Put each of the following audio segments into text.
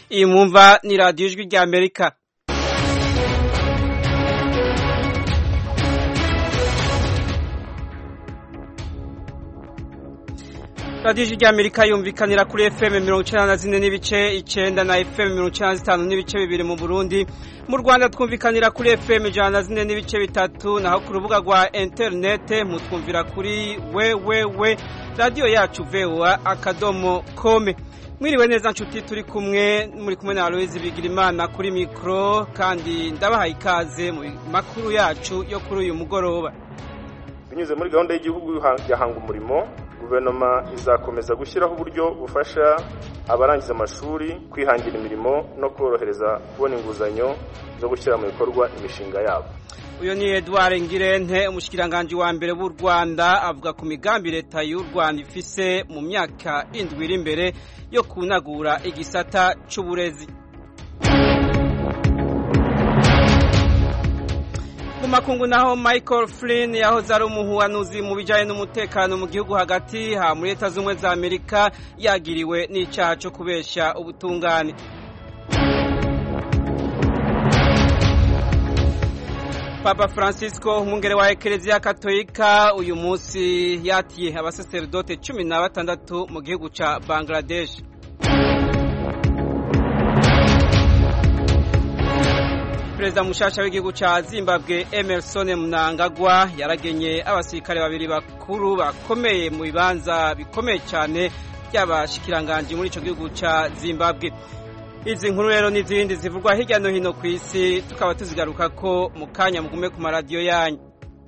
iyi mwumva ni radiyo ijwi rya amerika radiyo ijwi rya amerika yumvikanira kuri fm mirongo icyenda na zine n'ibice icyenda na fm mirongo icyenda na zitanu n'ibice bibiri mu burundi mu rwanda twumvikanira kuri fm ijana na zine n'ibice bitatu naho ku rubuga rwa interinete mutwumvira kuri wewewe radiyo yacu voa akadomo kome mwiriwe neza nshuti turi kumwe muri kumwe na aloyizi bigirimana kuri mikoro kandi ndabahaye ikaze mu makuru yacu yo kuri uyu mugoroba binyuze muri gahunda y'igihugu ya hanga umurimo guverinoma izakomeza gushyiraho uburyo bufasha abarangiza amashuri kwihangira imirimo no korohereza kubona inguzanyo zo gushyira mu bikorwa imishinga yabo uyu ni Edouard Ngirente umushikiranganji wa mbere w'u Rwanda avuga ku migambi leta y'u Rwanda ifise mu myaka indwi iri imbere yo kunagura igisata c'uburezi mu makungu naho Michael Flynn yahoze ari umuhuhanuzi mu bijanye n'umutekano mu gihugu hagati ha muri leta z'ubumwe za Amerika yagiriwe n'icaha co kubesha ubutungane Papa Francisco umwungere wa Ekereziya Katolika uyu munsi yatiye abasaseredote cumi na batandatu mu gihugu ca Bangladesh Perezida mushasha w'igihugu ca Zimbabwe Emerson Mnangagwa yaragenye abasirikare babiri bakuru bakomeye mu bibanza bikomeye cyane by'abashikiranganji muri ico gihugu ca Zimbabwe izi nkuru rero n'izindi zivugwa hirya no hino ku isi tukaba tuzigaruka ko mu kanya mugume ku maradiyo yanyu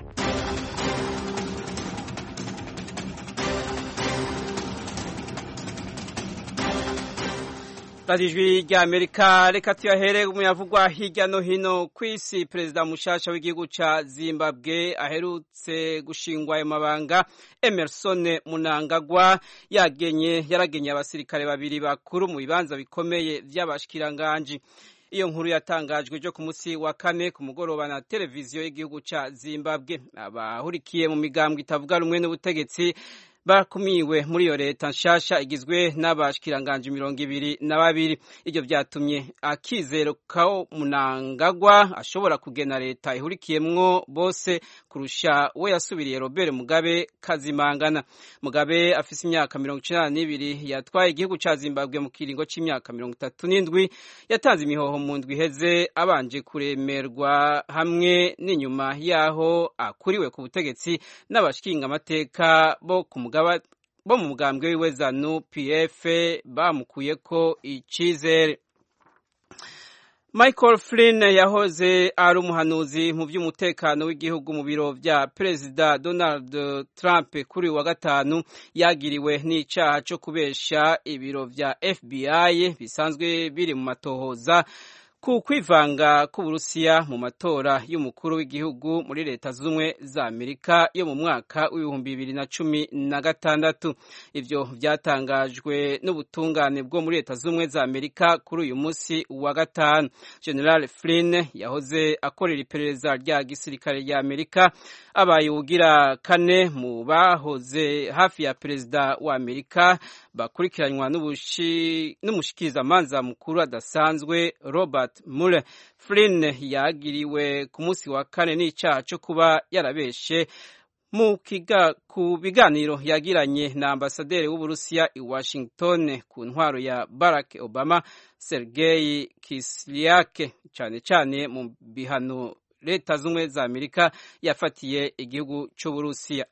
radiyo ijwi rya amerika reka tuyahere mu yavugwa hirya no hino ku isi perezida mushasha w'igihugu ca zimbabwe aherutse gushingwa ayo mabanga emerson munangagwa yagenye yaragenye abasirikare babiri bakuru mu bibanza bikomeye vy'abashikiranganji iyo nkuru yatangajwe ejo ku munsi wa kane ku mugoroba na televiziyo y'igihugu ca zimbabwe abahurikiye mu migambwe itavuga rumwe n'ubutegetsi bakumiwe muri iyo leta nshasha igizwe n'abashikiranganji mirongo ibiri na babiri ibyo byatumye akizero ko munangagwa ashobora kugena leta ihurikiyemwo bose kurusha we yasubiriye robert mugabe kazimangana mugabe afise imyaka mirongo icenda n'ibiri yatwaye igihugu ca zimbabwe mu kiringo c'imyaka mirongo itatu n'indwi yatanze imihoho mu ndwi iheze abanje kuremerwa hamwe n'inyuma yaho akuriwe ku butegetsi n'abashinga amateka bo ku bo mu mugambwe wiwe zanu pf bamukuyeko icizere michael flynn yahoze ari umuhanuzi mu by'umutekano w'igihugu mu biro vya perezida donald trump kuri wa gatanu yagiriwe n'icaha co kubesha ibiro vya fbi bisanzwe biri mu matohoza ku kwivanga k'uburusiya mu matora y'umukuru w'igihugu muri leta z'ubumwe za amerika yo mu mwaka w'ibihumbi bibiri na cumi na gatandatu ivyo vyatangajwe n'ubutungane bwo muri leta z'ubumwe za amerika kuri uyu munsi wa gatanu general flynn yahoze akorera iperereza rya gisirikare rya amerika abaye uwugira kane mu bahoze hafi ya perezida wa amerika bakurikiranywa n'umushikirizamanza mukuru adasanzwe robert Mueller Flynn yagiriwe ku munsi wa kane n'icaha cyo kuba yarabeshe mu kiga ku biganiro yagiranye na ambasaderi w'uburusiya i Washington ku ntwaro ya Barack Obama Sergei Kislyak cyane cyane mu bihano leta z'ubumwe za Amerika yafatiye igihugu c'uburusiya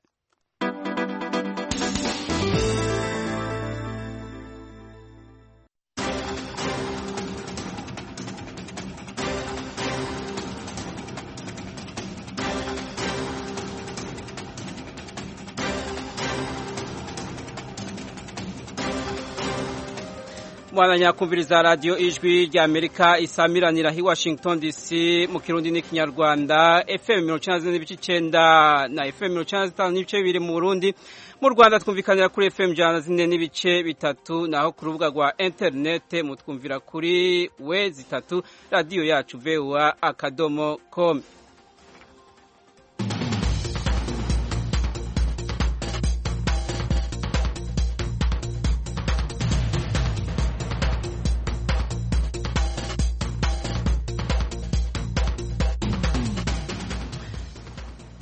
mwana kumviriza radiyo ijwi rya amerika isamiranira hi washington dc mu kirundi n'ikinyarwanda fm mirongo icyenda n'ibice icyenda na fm mirongo icyenda zitanu n'ibice bibiri mu burundi mu rwanda twumvikanira kuri fm ijana zine n'ibice bitatu naho ku rubuga rwa interinete mutwumvira kuri we zitatu radiyo yacu voa akadomo com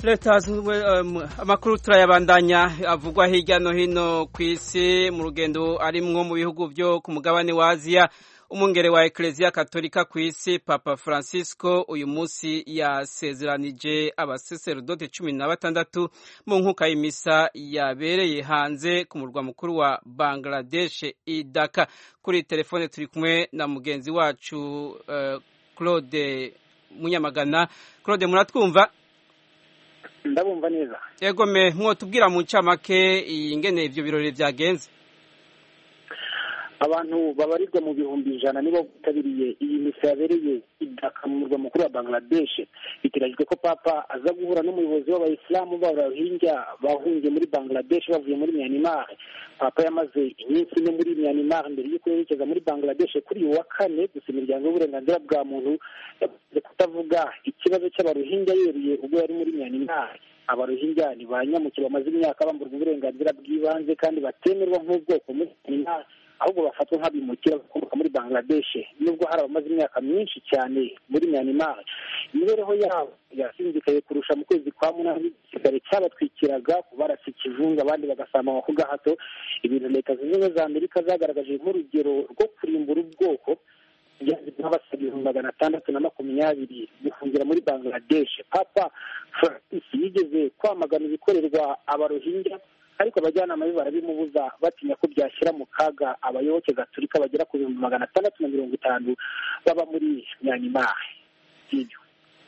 leta amakuru turayabandanya avugwa hirya no hino ku isi mu rugendo arimwo mu bihugu byo ku mugabane wa aziya umwungere wa ekereziya katolika ku isi papa francisco uyu munsi yasezeranije abaseserodoti cumi na batandatu mu nkuka y'imisa yabereye hanze ku murwa mukuru wa bangladesh idaka kuri telefone turi kumwe na mugenzi wacu uh, claude munyamagana claude muratwumva ndabumva neza yego me mwotubwira mu ncamake ingene ivyo birori vyagenze abantu babarirwa mu bihumbi ijana nibo bitabiriye iyi misa yabereye idaka mu murwa mukuru wa bangladesh biteganyijwe ko papa aza guhura n'umuyobozi w'abayisilamu b'abarohingya bahungiye muri bangladesh bavuye muri myanmar papa yamaze iminsi ine muri myanmar mbere y'uko yerekeza muri bangladesh kuri uyu wa kane gusa imiryango y'uburenganzira bwa muntu yavuze kutavuga ikibazo cy'abarohingya yeruye ubwo yari muri myanmar abarohingya ni ba nyamuke bamaze imyaka bamburwa uburenganzira bw'ibanze kandi batemerwa nk'ubwoko muri myanmar ahubwo bafatwa nk'abimukira bakomoka muri bangladesh nubwo hari abamaze imyaka myinshi cyane muri myanmar imibereho yabo yasinzikaye kurusha mu kwezi kwa munani igisirikare cyabatwikiraga barasa ikivunga abandi bagasama ku gahato ibintu leta zunze ubumwe za amerika zagaragaje nk'urugero rwo kurimbura ubwoko nk'abasaga ibihumbi magana atandatu na makumyabiri gufungira muri bangladesh papa francis yigeze kwamagana ibikorerwa abarohingya ariko abajyanama be barabimubuza batinya ko byashyira mu kaga abayoboke gaturika bagera ku bihumbi magana atandatu na mirongo itanu baba muri myanmar ibyo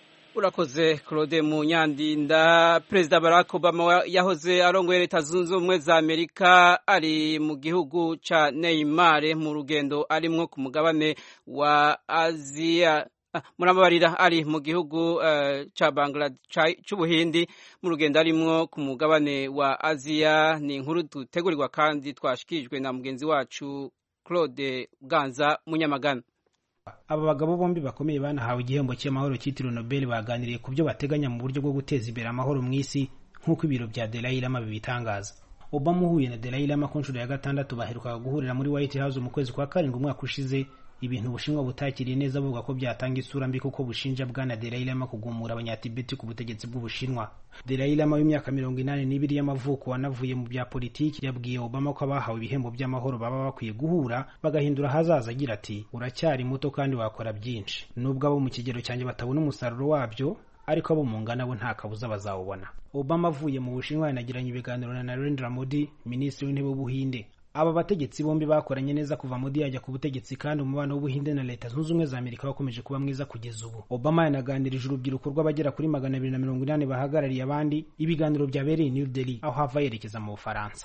urakoze claude munyandinda perezida barack obama yahoze arongoye leta zunze ubumwe za amerika ari mu gihugu ca neymar mu rugendo arimwo ku mugabane wa aziya murababarira ari mu gihugu ca Bangladesh c'ubuhindi mu rugendo arimwo ku mugabane wa aziya ni inkuru dutegurirwa kandi twashikirijwe na mugenzi wacu claude ganza munyamagana aba bagabo bombi bakomeye banahawe igihembo cy'amahoro cyitiriwe nobel baganiriye ku byo bateganya mu buryo bwo guteza imbere amahoro mu isi nk'uko ibiro bya Dalai Lama bibitangaza Obama uhuye na Dalai Lama ku nshuro ya gatandatu baherukaga guhurira muri White House mu kwezi kwa karindwi umwaka ushize ibintu ubushinwa butakiriye neza buvuga ko byatanga isura mbi kuko bushinja bwana Dalai Lama kugumura abanyatibeti ku butegetsi bw'ubushinwa Dalai Lama w'imyaka mirongo inani n'ibiri y'amavuko wanavuye mu bya politiki yabwiye Obama ko abahawe ibihembo by'amahoro baba bakwiye guhura bagahindura ahazaza agira ati uracyari muto kandi wakora byinshi nubwo abo mu kigero cyanjye batabona umusaruro wabyo ariko abo mu ngana bo nta kabuza bazawubona Obama avuye mu bushinwa yanagiranye ibiganiro na Narendra Modi minisitiri w'intebe w'ubuhinde aba bategetsi bombi bakoranye neza kuva Modi yajya ku butegetsi kandi umubano w'ubuhinde na leta zunze ubumwe za amerika wakomeje kuba mwiza kugeza ubu obama yanaganirije urubyiruko rw'abagera kuri magana abiri na mirongo inani bahagarariye abandi ibiganiro byabereye new delhi aho hava yerekeza mu bufaransa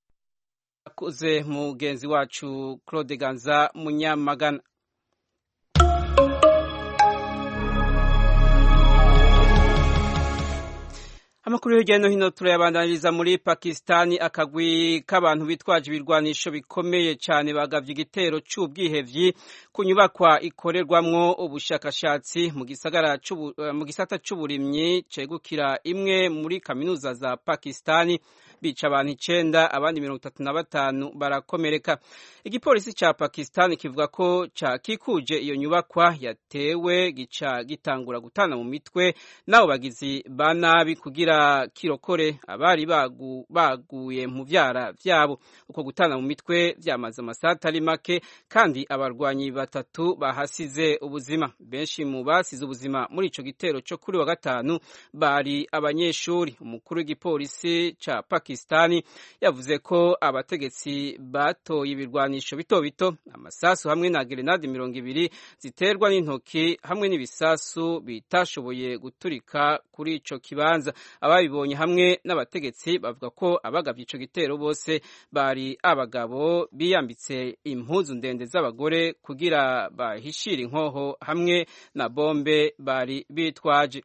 akoze mugenzi wacu claude ganza munyamagana amakuru hirya no hino turayabandaniriza muri pakisitani akagwi k'abantu bitwaje ibirwanisho bikomeye cyane bagavye igitero c'ubwihevyi ku nyubakwa ikorerwamwo ubushakashatsi mu gisagara mu gisata c'uburimyi cegukira imwe muri kaminuza za pakisitani bica abantu icenda abandi mirongo itatu na batanu barakomereka igipolisi ca pakisitani kivuga ko cakikuje iyo nyubakwa yatewe gica gitangura gutana mu mitwe n'abo bagizi ba nabi kugira kirokore abari bagu, baguye mu vyara vyabo uko gutana mu mitwe vyamaze amasaha atari make kandi abarwanyi batatu bahasize ubuzima benshi mu basize ubuzima muri ico gitero co kuri wa gatanu bari abanyeshuri umukuru w'igipolisi ca pakistani yavuze ko abategetsi batoye ibirwanisho bito bito amasasu hamwe na gerenade mirongo ibiri ziterwa n'intoki hamwe n'ibisasu bitashoboye guturika kuri ico kibanza ababibonye hamwe n'abategetsi bavuga ko abagavye ico gitero bose bari abagabo biyambitse impuzu ndende z'abagore kugira bahishire inkoho hamwe na bombe bari bitwaje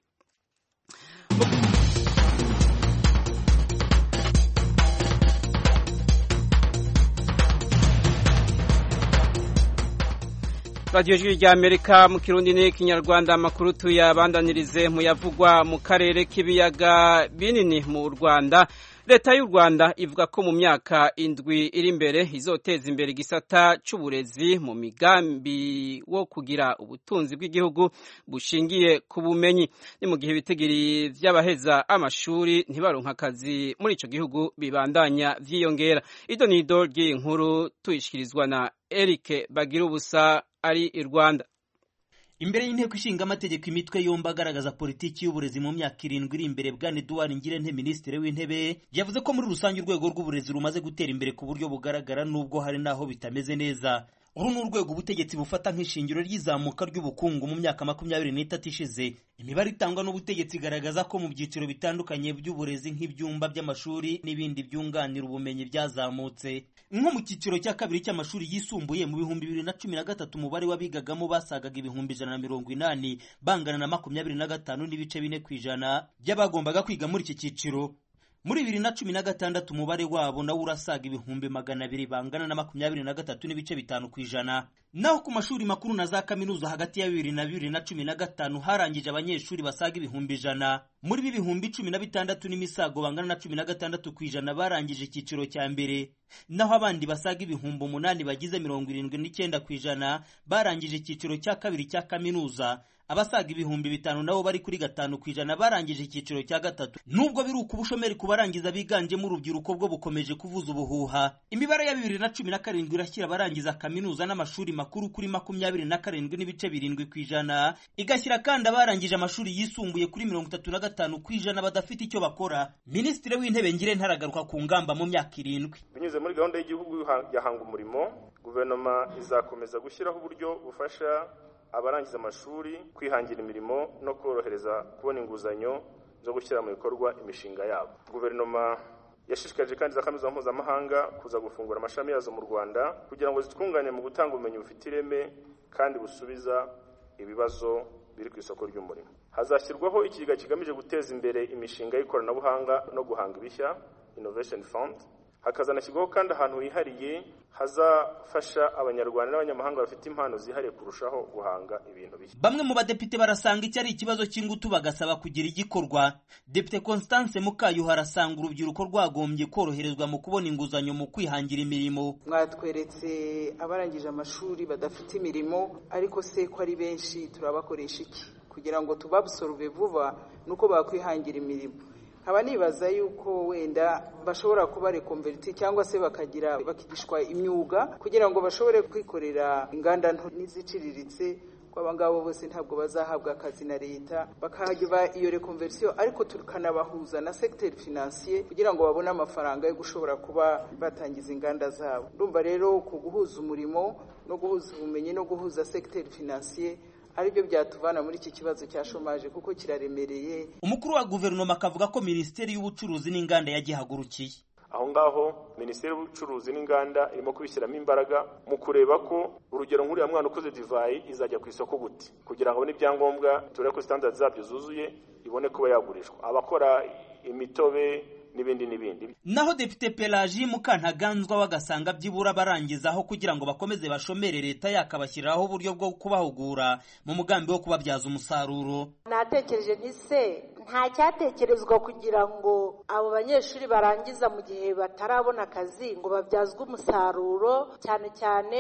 radiyo jwi rya amerika mu kirundi n'ikinyarwanda amakuru tuyabandanirize mu yavugwa mu karere k'ibiyaga binini mu rwanda leta y'u rwanda ivuga ko mu myaka indwi iri imbere izoteza imbere igisata cy'uburezi mu migambi wo kugira ubutunzi bw'igihugu bushingiye ku bumenyi ni mu gihe ibitigiri by'abaheza amashuri ntibaronka akazi muri icyo gihugu bibandanya vyiyongera ido ni ido ry'iyi nkuru tuyishikirizwa na eric bagira ubusa ari i rwanda imbere y'inteko ishinga amategeko imitwe yombi agaragaza politiki y'uburezi mu myaka irindwi iri imbere bwana eduard ngirente minisitiri w'intebe yavuze ko muri rusange urwego rw'uburezi rumaze gutera imbere ku buryo bugaragara n'ubwo hari n'aho bitameze neza uru ni urwego ubutegetsi bufata nk'ishingiro ry'izamuka ry'ubukungu mu myaka makumyabiri n'itatu ishize imibare itangwa n'ubutegetsi igaragaza ko mu byiciro bitandukanye by'uburezi nk'ibyumba by'amashuri n'ibindi byunganira ubumenyi byazamutse nko mu cyiciro cya kabiri cy'amashuri yisumbuye mu bihumbi bibiri na cumi na gatatu umubare w'abigagamo basagaga ibihumbi ijana na mirongo inani bangana na makumyabiri na gatanu n'ibice bine ku ijana by'abagombaga kwiga muri iki cyiciro muri bibiri na cumi na gatandatu umubare wabo nawo urasaga ibihumbi magana abiri bangana na makumyabiri na gatatu n'ibice bitanu ku ijana naho ku mashuri makuru na za kaminuza hagati ya bibiri na bibiri na cumi na gatanu harangije abanyeshuri basaga ibihumbi ijana muri bi bihumbi cumi na bitandatu n'imisago bangana na cumi na gatandatu ku ijana barangije icyiciro cya mbere naho abandi basaga ibihumbi umunani bagize mirongo irindwi n'icyenda ku ijana barangije icyiciro cya kabiri cya kaminuza abasaga ibihumbi bitanu nabo bari kuri gatanu ku ijana barangije icyiciro cya gatatu nubwo biri uko ubushomeri ku barangiza biganjemo urubyiruko bwo bukomeje kuvuza ubuhuha imibare ya bibiri na cumi na karindwi irashyira abarangiza kaminuza n'amashuri makuru kuri makumyabiri na karindwi n'ibice birindwi ku ijana igashyira kandi abarangije amashuri yisumbuye kuri mirongo itatu na gatanu ku ijana badafite icyo bakora minisitiri w'intebe ngire ntaragaruka ku ngamba mu myaka irindwi binyuze muri gahunda y'igihugu ya hanga umurimo guverinoma izakomeza gushyiraho uburyo bufasha abarangiza amashuri kwihangira imirimo no korohereza kubona inguzanyo zo gushyira mu bikorwa imishinga yabo guverinoma yashishikarije kandi za kaminuza mpuzamahanga kuza gufungura amashami yazo mu rwanda kugira ngo zitwunganye mu gutanga ubumenyi bufite ireme kandi busubiza ibibazo biri ku isoko ry'umurimo hazashyirwaho ikigega kigamije guteza imbere imishinga y'ikoranabuhanga no guhanga ibishya innovation fund hakazanashyirwaho kandi ahantu hihariye hazafasha abanyarwanda n'abanyamahanga bafite impano zihariye kurushaho guhanga ibintu bishya bamwe mu badepite barasanga iki ari ikibazo cy'ingutu bagasaba kugira igikorwa depite constance mukayuha arasanga urubyiruko rwagombye koroherezwa mu kubona inguzanyo mu kwihangira imirimo mwatweretse abarangije amashuri badafite imirimo ariko se ko ari benshi turabakoresha iki kugira ngo tubabusorove vuba nuko bakwihangira imirimo nkaba nibaza yuko wenda bashobora kuba rekonveriti cyangwa se bakagira bakigishwa imyuga kugira ngo bashobore kwikorera inganda nto n'iziciriritse ko aba ngabo bose ntabwo bazahabwa akazi na leta bakahageba iyo rekonversiyo ariko tukanabahuza na segiteri finansiye kugira ngo babone amafaranga yo gushobora kuba batangiza inganda zabo ndumva rero ku guhuza umurimo no guhuza ubumenyi no guhuza segiteri finansiye aribyo byatuvana muri iki kibazo cya shomaje kuko kiraremereye umukuru wa guverinoma akavuga ko minisiteri y'ubucuruzi n'inganda yagihagurukiye aho ngaho minisiteri y'ubucuruzi n'inganda irimo kubishyiramo imbaraga mu kureba ko urugero nk'uriya mwana ukoze divayi izajya ku isoko gute kugira ngo abone ibyangombwa turebe ko sitandadi zabyo zuzuye ibone kuba yagurishwa abakora imitobe n'ibindi n'ibindi naho depite pelaji mukantaganzwa bagasanga byibura barangizaho kugira ngo bakomeze bashomere leta yakabashyiriraho uburyo bwo kubahugura mu mugambi wo kubabyaza umusaruro natekereje nti se nta cyatekerezwa kugira ngo abo banyeshuri barangiza mu gihe batarabona akazi ngo babyazwe umusaruro cyane cyane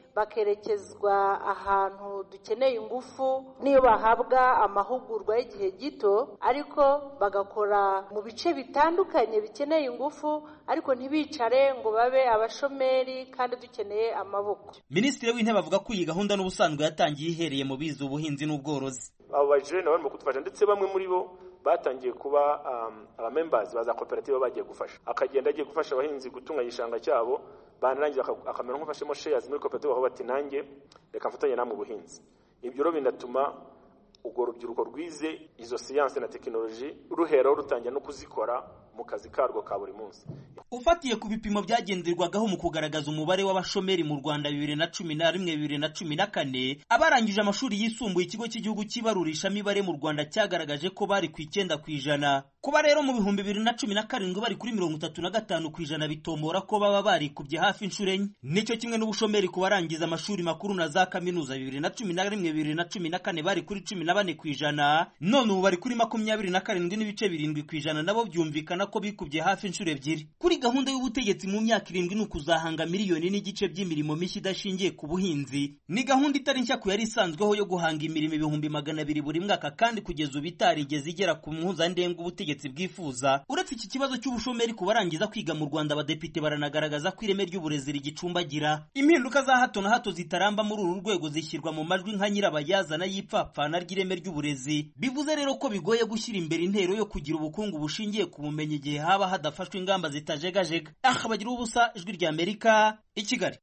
bakerekezwa ahantu dukeneye ingufu niyo bahabwa amahugurwa y'igihe gito ariko bagakora mu bice bitandukanye bikeneye ingufu ariko ntibicare ngo babe abashomeri kandi dukeneye amaboko minisitiri w'intebe avuga ko iyi gahunda n'ubusanzwe yatangiye ihereye mu bize ubuhinzi n'ubworozi abo bajene barimo kudufasha ndetse bamwe muri bo batangiye kuba abamembazi ba za koperative bagiye gufasha akagenda agiye gufasha abahinzi gutunganya igishanga cyabo banarangiza akamera nk'ufashemo sheyazi muri koperative aho bati nanjye reka mfatanye namwe ubuhinzi ibyo rero binatuma urwo rubyiruko rwize izo siyansi na tekinoloji ruheraho rutangira no kuzikora mu kazi karwo ka buri munsi ufatiye ku bipimo byagenderwagaho mu kugaragaza umubare w'abashomeri mu rwanda bibiri na cumi na rimwe bibiri na cumi na kane abarangije amashuri yisumbuye ikigo cy'igihugu cy'ibarurishamibare mu rwanda cyagaragaje ko bari ku icyenda ku ijana kuba rero mu bihumbi bibiri na cumi na karindwi bari kuri mirongo itatu na gatanu ku ijana bitombora ko baba barikubye hafi inshuro enye nicyo kimwe n'ubushomeri ku barangiza amashuri makuru na za kaminuza bibiri na cumi na rimwe bibiri na cumi na kane bari kuri cumi na bane ku ijana none ubu bari kuri makumyabiri na karindwi n'ibice birindwi ku ijana nabo byumvikana ko bikubye hafi inshuro ebyiri kuri gahunda y'ubutegetsi mu myaka irindwi ni ukuzahanga miliyoni n'igice by'imirimo mishya idashingiye ku buhinzi ni gahunda itari nshya ku yari isanzweho yo guhanga imirimo ibihumbi magana abiri buri mwaka kandi kugeza ubu itarigeze igera ku mpuzandengo ubutegetsi bwifuza uretse iki kibazo cy'ubushomeri ku barangiza kwiga mu rwanda abadepite baranagaragaza ko ireme ry'uburezi rigicumbagira impinduka za hato na hato zitaramba muri uru rwego zishyirwa mu majwi nka nyirabayazana y'ipfapfana ry'ireme ry'uburezi bivuze rero ko bigoye gushyira imbere intero yo kugira ubukungu bushingiye ku bumenyi igihe haba hadafashwe ingamba zitajegajega aha bagira ubusa ijwi rya amerika i kigali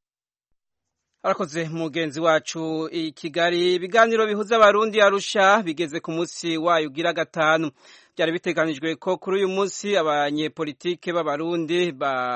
arakoze mugenzi wacu i kigali ibiganiro bihuza abarundi arusha bigeze ku munsi wayo ugira gatanu byari biteganijwe ko kuri uyu munsi abanyepolitike b'abarundi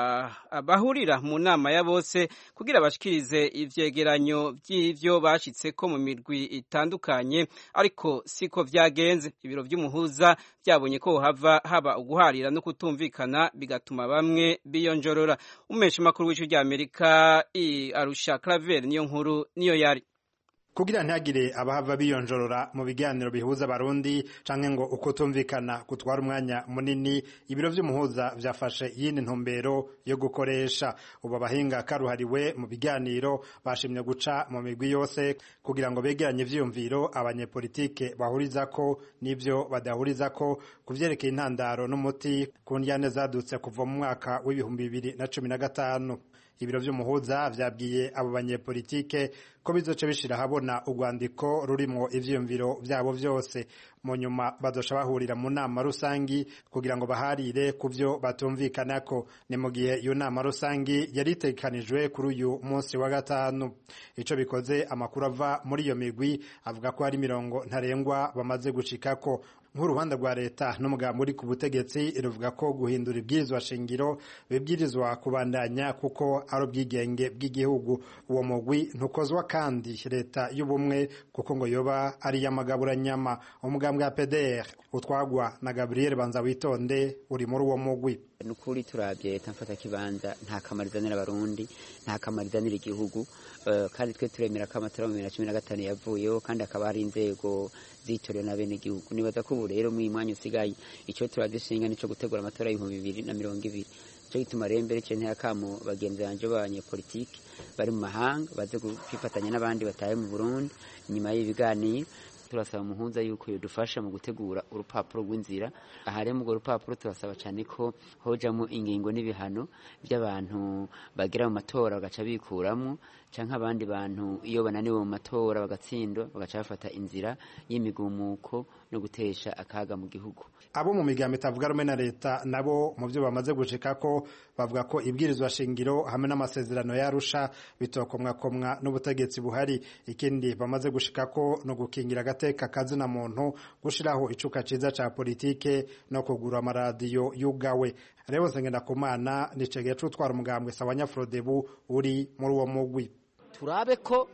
bahurira mu nama ya bose kugira bashikirize ivyegeranyo by'ivyo bashitse ko mu mirwi itandukanye ariko siko vyagenze ibiro vy'umuhuza byabonye ko hava haba uguharira no kutumvikana bigatuma bamwe biyonjorora umesha makuru w'ico rya Amerika i Arusha Claver niyo nkuru niyo yari kugira ntihagire abahava biyonjorora mu biganiro bihuza abarundi canke ngo uko tumvikana gutwara umwanya munini ibiro vy'umuhuza vyafashe iyindi ntumbero yo gukoresha ubu abahinga karuhariwe mu biganiro bashimye guca mu migwi yose kugira ngo begeranye ivyiyumviro abanyepolitike bahurizako n'ivyo badahurizako ku vyerekeye intandaro n'umuti ku ndyane zadutse kuva mu mwaka w'ibihumbi bibiri na cumi na gatanu ibiro vy'umuhuza vyabwiye abo banyepolitike ko bizoce bishira habona urwandiko rurimwo ivyiyumviro vyabo vyose mu nyuma bazoca bahurira mu nama rusangi kugira ngo baharire ku vyo batumvikanako ni mu gihe iyo nama rusangi yari itegekanijwe kuri uyu munsi wa gatanu ico bikoze amakuru ava muri iyo migwi avuga ko hari mirongo ntarengwa bamaze gushikako nk'uruhande rwa leta n'umugambi uri ku butegetsi ruvuga ko guhindura ibwirizwa shingiro bibwirizwa kubandanya kuko ari ubwigenge bw'igihugu uwo mugwi ntukozwa kandi leta y'ubumwe kuko ngo yoba ari iy'amagaburanyama umugambi wa pdr utwagwa na gabriel banza witonde uri muri uwo mugwi nukuri turabye leta mfata kibanza nta kamaro izanira abarundi nta kamaro izanira igihugu kandi twe turemera ko amatora mu bibiri na cumi na gatanu yavuyeho kandi hakaba hari inzego zitorewe na bene igihugu nibaza ko ubu rero mu mwanya usigaye icyo turadushinga nico gutegura amatora y'ibihumbi bibiri na mirongo ibiri cyo gituma rero mbere cyo ntiyakamo bagenzi banje b'abanyepolitiki bari mu mahanga baze kwifatanya n'abandi bataye mu Burundi nyuma y'ibiganiro turasaba umuhuza yuko yodufasha mu gutegura urupapuro rw'inzira aha rero urwo rupapuro turasaba cyane ko hojamo ingingo n'ibihano by'abantu bagera mu matora bagaca bikuramo cyangwa abandi bantu iyo bananiwe mu matora bagatsindwa bagaca bafata inzira y'imigumuko no gutesha akaga mu gihugu abo mu migambo itavuga rumwe na leta nabo mu byo bamaze gushika ko bavuga ko ibwirizwa shingiro hamwe n'amasezerano yarusha bitokomwakomwa n'ubutegetsi buhari ikindi bamaze gushika ko no gukingira agateka kazina muntu gushiraho icuka ciza ca politike no kugura amaradiyo yugawe rero nsengendakumana nicegeye c'utwara umugambwe sawanyafrodebu uri muri uwo mugwi turabe ko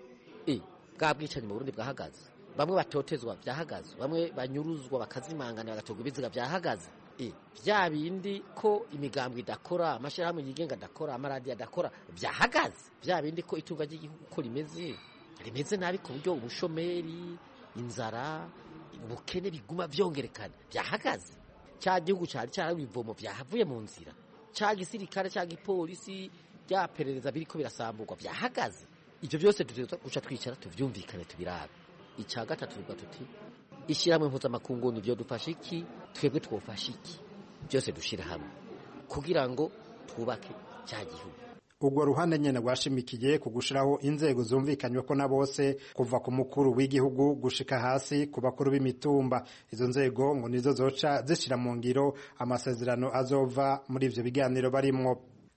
bwa bwicanyi mu burundi bwahagaze bamwe batotezwa byahagaze bamwe banyuruzwa bakazimangana bagatorwa ibiziga byahagaze bya bindi ko imigambwe idakora amashyirahamwe yigenga adakora amaradiyo adakora byahagaze bya bindi ko itunga ry'igihugu uko rimeze rimeze nabi ku buryo ubushomeri inzara ubukene biguma byongerekana byahagaze cya gihugu cyari cyarawe ivomo byahavuye mu nzira cya gisirikare cya gipolisi bya perereza biriko birasamburwa byahagaze ibyo byose guca twicara tubyumvikane tubirabe icya gatatu tuvuga tuti ishyirahamwe mpuzamakungu ni byo dufashe iki twebwe twofashe iki byose dushyira hamwe kugira ngo twubake cya gihugu urwo ruhande nyene rwashimikiye ku gushiraho inzego zumvikanywe ko na bose kuva ku mukuru w'igihugu gushika hasi ku bakuru b'imitumba izo nzego ngo nizo zoca zishira mu ngiro amasezerano azova muri ivyo biganiro barimwo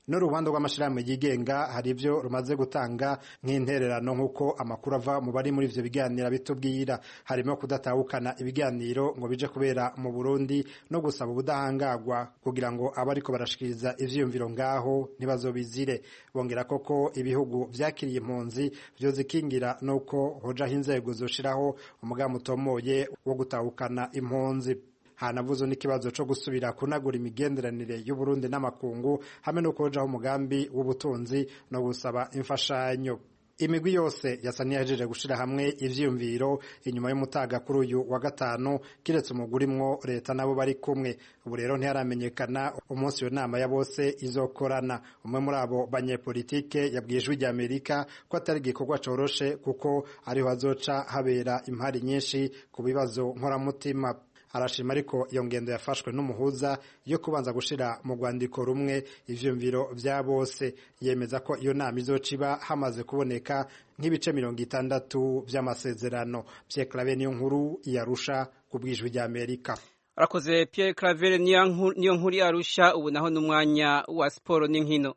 n'uruhande rw'amashirahamwe yigenga hari ivyo rumaze gutanga nk'intererano nk'uko amakuru ava mu bari muri ivyo biganiro bitubwira harimo kudatahukana ibiganiro ngo bije kubera mu Burundi no gusaba ubudahangagwa kugira ngo abariko barashikiriza ivyiyumviro ngaho ntibazobizire bongera koko ibihugu vyakiriye impunzi vyozikingira nuko hojaho inzego zoshiraho umugambi utomoye wo gutahukana impunzi hanavuze n'ikibazo co gusubira kunagura imigenderanire y'Uburundi n'amakungu hamwe no kujaho umugambi w'ubutunzi no gusaba imfashanyo imigwi yose yasa niyajeje gushira hamwe ivyiyumviro inyuma y'umutaga kuri uyu wa gatanu kiretse umuguri mwo leta nabo bari kumwe ubu rero ntiharamenyekana umunsi iyo nama ya bose izokorana umwe muri abo banyepolitike yabwiye ijwi rya amerika ko atari igikorwa coroshe kuko ariho hazoca habera impari nyinshi ku bibazo nkoramutima arashima ariko iyo ngendo yafashwe n'umuhuza yo kubanza gushira mu rwandiko rumwe ivyumviro vya bose yemeza ko iyo nama izoca iba hamaze kuboneka nk'ibice mirongo itandatu vy'amasezerano Pierre Claver niyo nkuru yarusha ku bwijwi rya Amerika arakoze Pierre Claver niyo nkuru yarusha ubu naho n'umwanya wa siporo n'inkino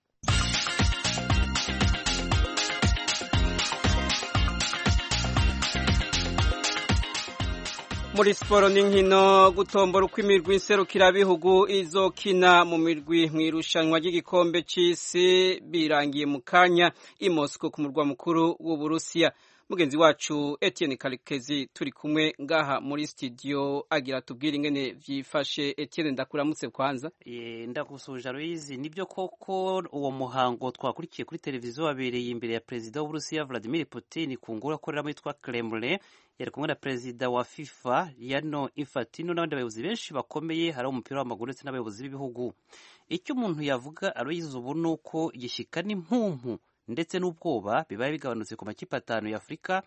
muri siporo n'inkino gutombora uko imirwi nserukirabihugu izokina mu mirwi mu irushanwa ry'igikombe cy'isi birangiye mu kanya i Moscow ku murwa mukuru w'uburusiya mugenzi wacu Etienne Karekezi turi kumwe ngaha muri studio agira tubwire ingene vyifashe Etienne ndakuramutse kwanza e, ndakusuje Aloise nibyo koko uwo muhango twakurikiye kuri televiziyo wabereye imbere ya perezida w'Uburusiya Vladimir Putin ku ngoro akoreramo yitwa Kremlin yari kumwe na perezida wa FIFA Gianni Infantino n'abandi bayobozi benshi bakomeye hari umupira w'amaguru ndetse n'abayobozi b'ibihugu icyo umuntu yavuga Aloise ubu ni uko igishyika n'impumpu ndetse n'ubwoba bibaye bigabanutse ku makipe atanu ya Afurika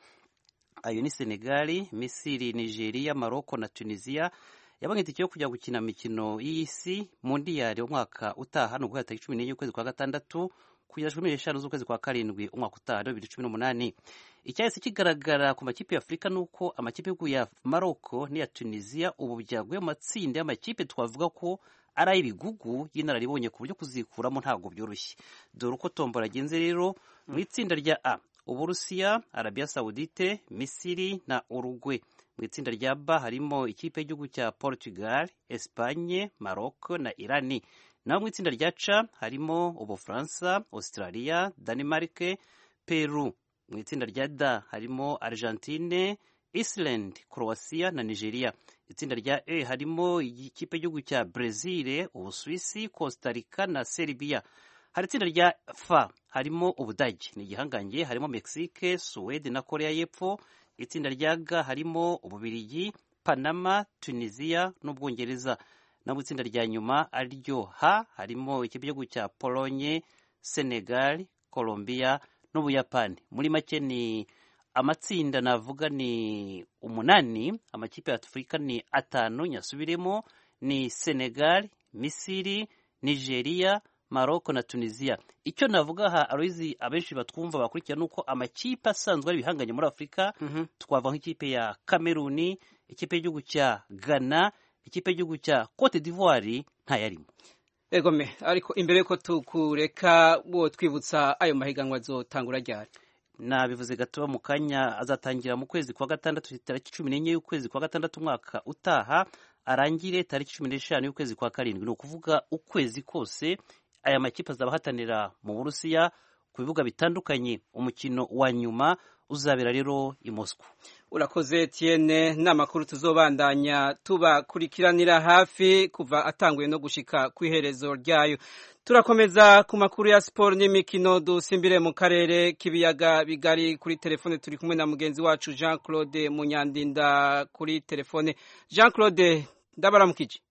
ayo ni Senegal, Misiri, Nigeria, Morocco na Tunisia yabonye itike yo kujya gukina imikino y'isi mondiyali umwaka utaha ni uguhera tariki cumi n'enye ukwezi kwa gatandatu kugeza cumi n'eshanu z'ukwezi kwa karindwi umwaka utaha bibiri cumi n'umunani icyahise kigaragara ku makipe ya Afurika ni uko amakipe y'ibihugu ya Morocco n'iya Tunisia ubu byaguye mu matsinda y'amakipe twavuga ko ari ay'ibigugu y'inararibonye ku buryo kuzikuramo ntabwo byoroshye dore uko tombora agenze rero mu itsinda rya A Uburusiya Arabia Saudite Misiri na Uruguay mu itsinda rya B harimo ikipe y'igihugu cya Portugal Espagne Maroc na Irani naho mu itsinda rya C harimo Ubufaransa Australia Denmark Peru mu itsinda rya D harimo Argentine Iceland Croatia na Nigeria itsinda rya E harimo ikipe y'igihugu cya Brazil Ubusuwisi Costa Rica na Serbia hari itsinda rya F harimo Ubudage ni igihangange harimo Mexique Suwede na Korea y'Epfo itsinda rya G harimo Ububirigi Panama Tunisia n'Ubwongereza no mu itsinda rya nyuma ariryo H harimo ikipe y'igihugu cya Pologne Senegal Colombia n'Ubuyapani muri make ni amatsinda navuga ni umunani amakipe ya Afurika ni atanu nyasubiremo ni Senegal Misiri Nigeria Maroko na Tunisia icyo navuga aha Aloisi abenshi batwumva bakurikira nuko amakipe asanzwe ari ibihanganye muri Afurika mm -hmm. twava nk'ikipe ya Kameruni ikipe y'igihugu cya Ghana ikipe y'igihugu cya Cote d'Ivoire ntayarimo egome ariko imbere yuko tukureka wo twibutsa ayo mahiganwa azotangura ryari nabivuze gato mu kanya azatangira mu kwezi kwa gatandatu tariki cumi n'enye y'ukwezi kwa gatandatu umwaka utaha arangire tariki cumi n'eshanu y'ukwezi kwa karindwi ni ukuvuga ukwezi kose aya makipe azaba ahatanira mu burusiya ku bibuga bitandukanye umukino wa nyuma uzabera rero i Moscow urakoze Etienne n'amakuru tuzobandanya tubakurikiranira hafi kuva atanguye no gushika ku iherezo ryayo turakomeza ku makuru ya siporo n'imikino dusimbire mu karere k'ibiyaga bigari kuri telefone turi kumwe na mugenzi wacu Jean Claude Munyandinda kuri telefone Jean Claude ndabaramukije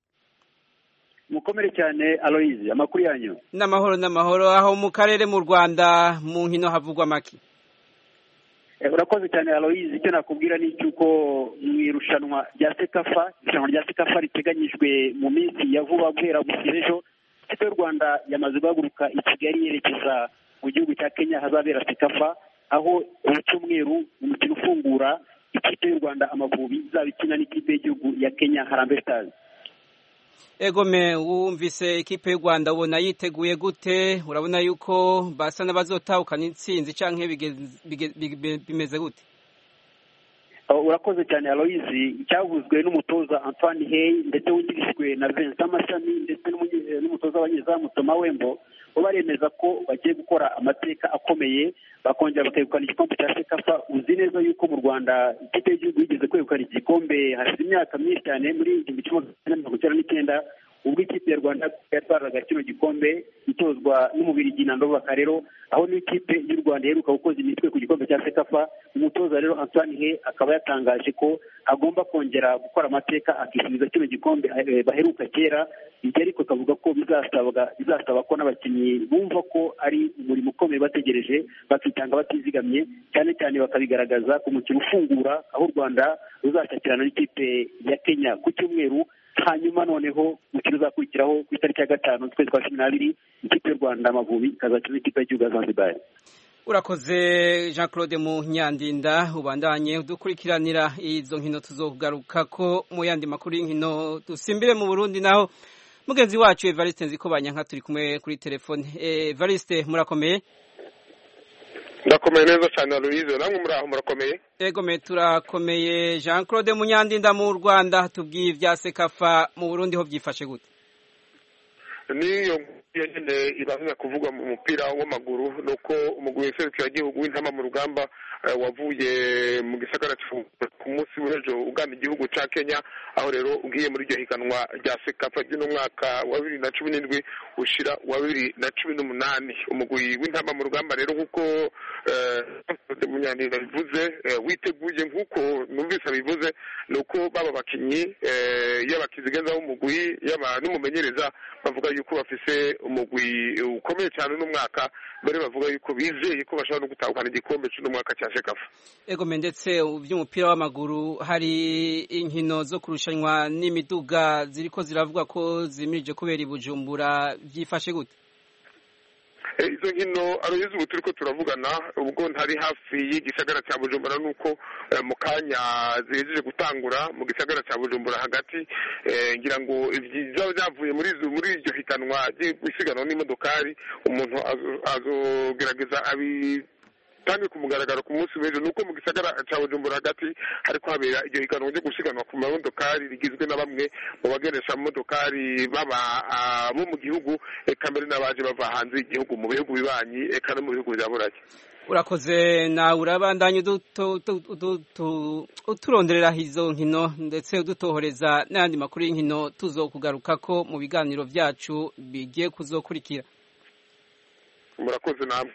mukomere cyane Aloise amakuru yanyu n'amahoro n'amahoro aho mu karere mu Rwanda mu nkino havugwa maki urakoze cyane Aloise icyo nakubwira ni icy'uko mu irushanwa rya sekafa irushanwa rya sekafa riteganyijwe mu minsi ya vuba guhera gushyira ejo ikipe y'u rwanda yamaze guhaguruka i kigali yerekeza mu gihugu cya kenya hazabera sekafa aho ku cyumweru umukino ufungura ikipe y'u rwanda amavubi izaba ikina n'ikipe y'igihugu ya kenya harambe stars egome wumvise ikipe y'u rwanda ubona yiteguye gute urabona yuko basa n'abazotahukana intsinzi cyangwa bimeze gute urakoze cyane aloyizi cyavuzwe n'umutoza antoine hey ndetse wungirishijwe na vincent amashami ndetse n'umutoza w'abanyezamu toma wembo bo baremeza ko bagiye gukora amateka akomeye bakongera bakegukana igikombe cya sekafa uzi neza yuko mu rwanda ikipe y'igihugu yigeze kwegukana igikombe hashize imyaka myinshi cyane muri igihumbi kimwe magana mirongo icyenda n'icyenda ubwo ikipe ya rwanda yatwaraga kino gikombe itozwa n'umubiri na ndobaka rero aho n'ikipe y'u rwanda iheruka gukoza imitwe ku gikombe cya sekafa umutoza rero antoine he akaba yatangaje ko agomba kongera gukora amateka akisubiza kino gikombe baheruka kera ibyo ariko akavuga ko bizasaba ko n'abakinnyi bumva ko ari umurimo ukomeye bategereje bakitanga batizigamye cyane cyane bakabigaragaza ku mukino ufungura aho u rwanda ruzashakirana n'ikipe ya kenya ku cyumweru hanyuma noneho umukino uzakurikiraho ku itariki ya gatanu z'ukwezi kwa cumi n'abiri ikipe y'u rwanda amavubi ikazakina n'ikipe y'igihugu ya zanzibar urakoze jean claude munyandinda ubandanye dukurikiranira izo nkino tuzogaruka ko mu yandi makuru y'inkino dusimbire mu burundi naho mugenzi wacu evariste nziko banyanka turi kumwe kuri telefone evariste murakomeye ndakomeye neza cyane aloyize namwe muri aho murakomeye egome turakomeye jean claude munyandinda mu rwanda tubwiye ibya sekafa mu burundi ho byifashe gute niyo nyine ibanza kuvugwa mu mupira w'amaguru ni uko umugwi w'igihugu w'intama mu rugamba wavuye mu gisagara ku munsi w'ejo ugana igihugu cya kenya aho rero ugiye muri iryo higanwa rya sekafa ry'uno mwaka wa bibiri na cumi n'indwi ushyira wa bibiri na cumi n'umunani umugwi w'intama mu rugamba rero nk'uko munyanira bivuze witeguye nk'uko numvise bivuze ni uko baba bakinnyi yaba kizigenza w'umugwi yaba n'umumenyereza bavuga yuko bafise umugwi ukomeye cyane uno mwaka mbere bavuga yuko bizeye ko bashobora no gutahukana igikombe cy'uno mwaka cya shekafa egome ndetse by'umupira w'amaguru hari inkino zo kurushanwa n'imiduga ziriko ziravuga ko zimirije kubera i bujumbura byifashe gute izo nkino aroyizi ubu turi ko turavugana ubwo ntari hafi y'igisagara cya bujumbura nuko mu kanya zihejeje gutangura mu gisagara cya bujumbura hagati ngira ngo byaba byavuye muri muri iryo higanwa ry'isiganwa n'imodokari umuntu azogerageza abi kandi ku mugaragaro ku munsi w'ejo ni uko mu gisagara cya bujumbura hagati hariko habera iryo higanwa ryo gusiganwa ku mamodokari rigizwe na bamwe mu bageresha amamodokari baba bo mu gihugu eka mbere n'abaje bava hanze y'igihugu mu bihugu bibanyi eka no mu bihugu bya burake urakoze nawe urabandanya uturonderera izo nkino ndetse udutohoreza n'ayandi makuru y'inkino tuzokugaruka ko mu biganiro byacu bigiye kuzokurikira murakoze namwe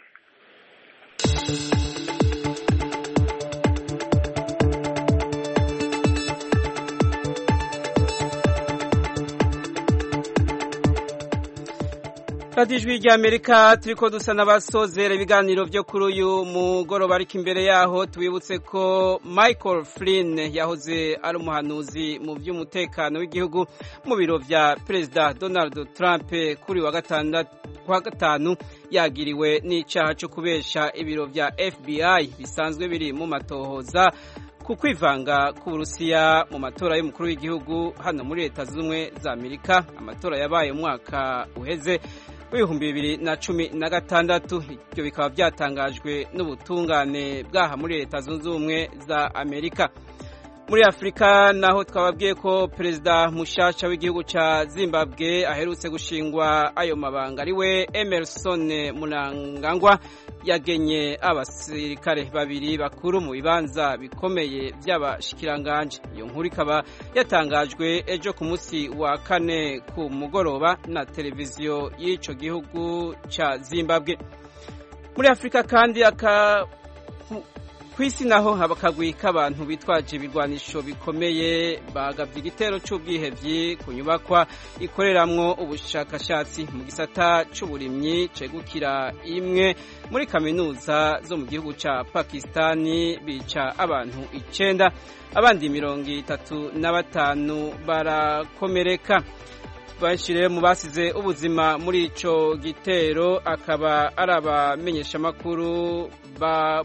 radiyo ijwi ry'amerika turi ko dusa n'abasozera ibiganiro byo kuri uyu mugoroba ariko imbere yaho tubibutse ko michael flynn yahoze ari umuhanuzi mu by'umutekano w'igihugu mu biro bya perezida donald trump kuri wa gatanu yagiriwe n'icyaha cyo kubesha ibiro bya fbi bisanzwe biri mu matohoza ku kwivanga k'uburusiya mu matora y'umukuru w'igihugu hano muri leta z'ubumwe za amerika amatora yabaye umwaka uheze w'ibihumbi bibiri na cumi na gatandatu ibyo bikaba byatangajwe n'ubutungane bwaha muri leta zunze ubumwe za amerika muri afurika naho twababwiye ko perezida mushasha w'igihugu cya zimbabwe aherutse gushingwa ayo mabanga ari we emerson murangangwa yagenye abasirikare babiri bakuru mu bibanza bikomeye by'abashikiranganje iyo nkuru ikaba yatangajwe ejo ku munsi wa kane ku mugoroba na televiziyo y'icyo gihugu cya zimbabwe muri afurika kandi aka ku isi naho haba akagwi k'abantu bitwaje ibigwanisho bikomeye bagabye igitero cy'ubwihebyi ku nyubakwa ikoreramwo ubushakashatsi mu gisata cy'uburimyi cegukira imwe muri kaminuza zo mu gihugu cya pakisitani bica abantu icenda abandi mirongo itatu na batanu barakomereka benshi rero mu basize ubuzima muri ico gitero akaba ari abamenyeshamakuru ba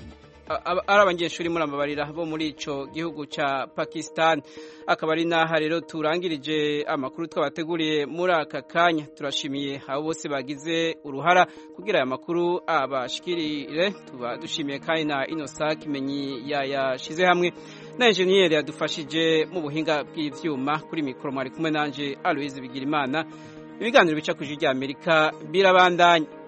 ari abanyeshuri muri amabarira bo muri ico gihugu ca Pakistan akaba ari naha rero turangirije amakuru twabateguriye muri aka kanya turashimiye abo bose bagize uruhara kugira aya makuru abashikirire tuba dushimiye kandi na Inosa Kimenyi yayashize hamwe na enjeniyeri yadufashije mu buhinga bw'ivyuma kuri mikoro mwari kumwe nanje Aloise Bigirimana ibiganiro bica ku rya Amerika birabandanya